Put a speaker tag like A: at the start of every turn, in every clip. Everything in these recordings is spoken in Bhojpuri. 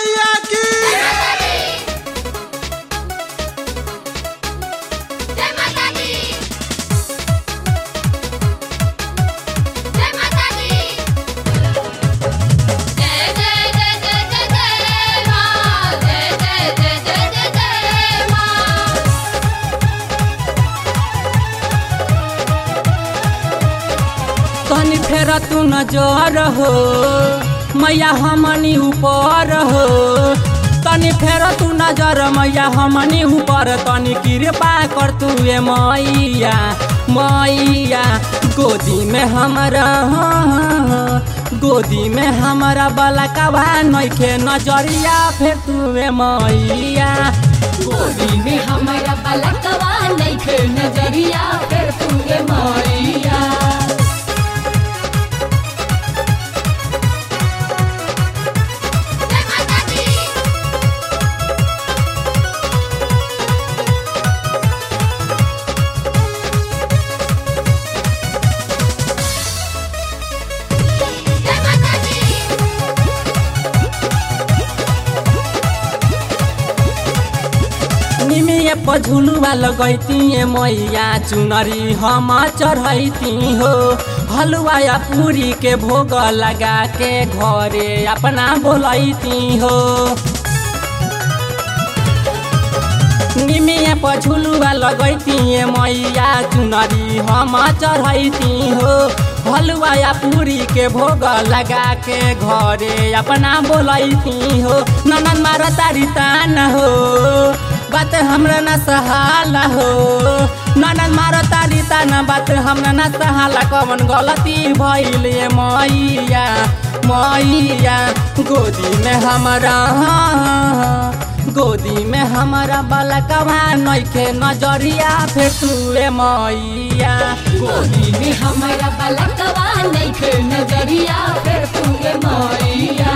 A: मैया की
B: जय माता दी जय माता दी जय जय जय जय जय जय मां जय जय जय जय जय जय मां
C: तनी फेर तू नजर हो मैया हमनी ऊपर हो तनी फेर तू नजर मैया हमनी ऊपर तनी कृपा कर तू ए मैया मैया गोदी में हमरा गोदी में हमरा बलकवा नइखे नजरिया फेर तू ए मैया
B: गोदी में हमारा बलकवा नइखे नजरिया फिर तू ए मैया जय माता दी जय माता दी
C: निमिए पझुलुआ लगैती मैया चुनरी हम चढ़ैती हो हलुआ या पूरी के भोग लगा के घरे अपना बोलैती हो निमिए पझुलुआ लगैती मैया चुनरी हम चढ़ैती हो हलुआ या पूरी के भोग लगा के घरे अपना बोलैती हो ननन मार तारी तान हो बात हमरा न सहाला हो ननन मार तारी तान बात हमरा न सहाला कवन गलती भइल ये मैया मैया गोदी में हमरा गोदी में हमारा बलकवा नइखे नजरिया फेर तू ए मैया
B: गोदी में हमारा बलकवा नइखे नजरिया फिर तू ए मैया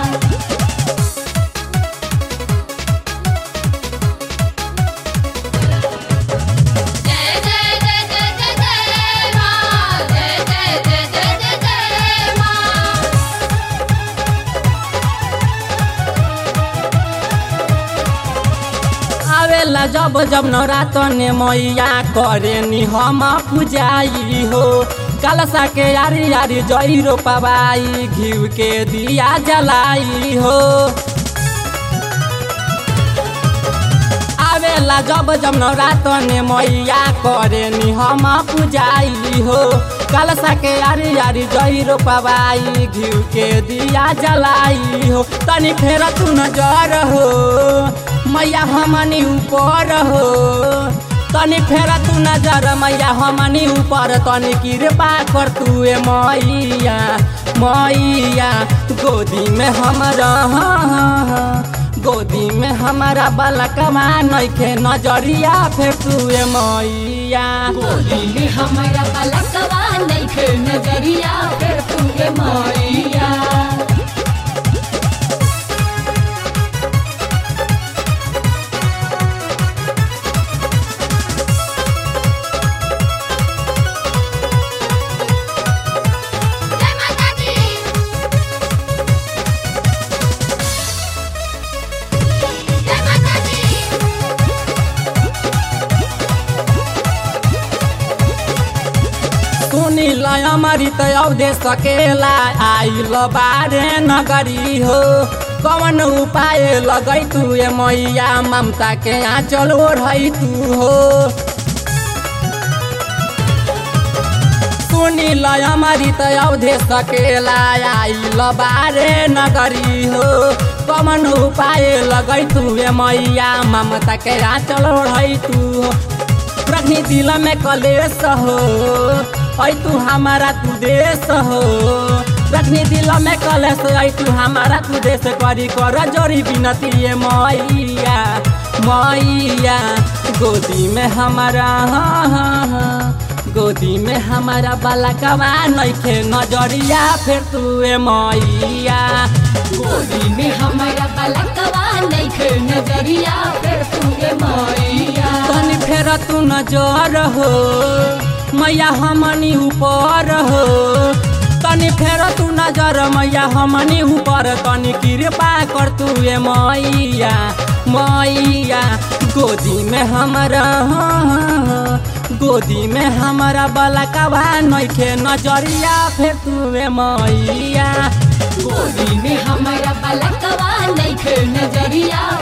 B: जय जय जय जय जय जय मां जय जय जय जय जय जय मां
C: आवेला जब जब नवरातने मैया करे नि हम पूजाई हो कलसा के यारी यारी जई रोपवाई घिउ के दिया जलाई हो आवेला जब जब नवरातने मैया करे नि हम पूजाई हो कलसा के यारी यारी जई रोपवाई घिउ के दिया जलाई हो तनी फेर तू नजर हो मैया हमनी ऊपर हो तनी फेर तू नजर मैया हमनी ऊपर तनी कृपा कर तू ए मैया मैया गोदी में हमरा गोदी में हमारा बलकवा नइखे नजरिया फेर तू ए मैया
B: गोदी में हमारा बलकवा नइखे नजरिया फिर तू ए मैया जय माता दी जय माता दी
C: सुनी लय हमारी त औधे सकेला आइल बारे नगरी हो कवन उपाय लगै तू ए मैया ममता के आँचल ओढ़ै तू हो सुनी लय हमारी त औधे सकेला आइल बारे नगरी हो कवन उपाय लगै तू ए मैया ममता के आँचल ओढ़ै तू हो रखनी दिल में कलेश हो ऐ तू हमारा तू देश हो रखनी दिल में कलेश ऐ तू हमारा तू देश करी कर जोरी बिनती ये मैया मैया गोदी में हमारा हाँ हाँ हाँ गोदी में हमारा बलकवा नइखे नजरिया फेर तू ए मैया
B: गोदी में हमारा बलकवा नइखे नजरिया फिर तू ए मैया
C: तनी फेर तू नजर हो मैया हमनी ऊपर हो तनी फेर तू नजर मैया हमनी ऊपर तनी कृपा कर तू ए मैया मैया गोदी में हमारा गोदी में हमारा बलकवा नइखे नजरिया फेर तू ए मैया
B: गोदी में हमारा बलकवा नइखे नजरिया